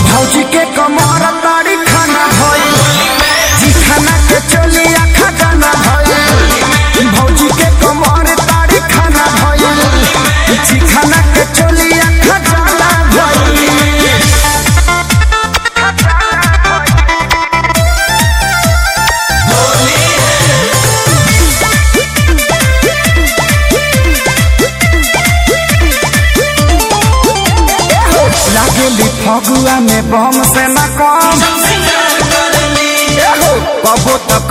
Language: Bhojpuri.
भौजी के कमर ताड़ी खाना भइल चिखाना के चोली आखा गाना भइल भौजी के कमर ताड़ी खाना भइल चिखाना के चोली आखा गाना भइल लागेली फगुआ में बम से न कम एहो, कबो तो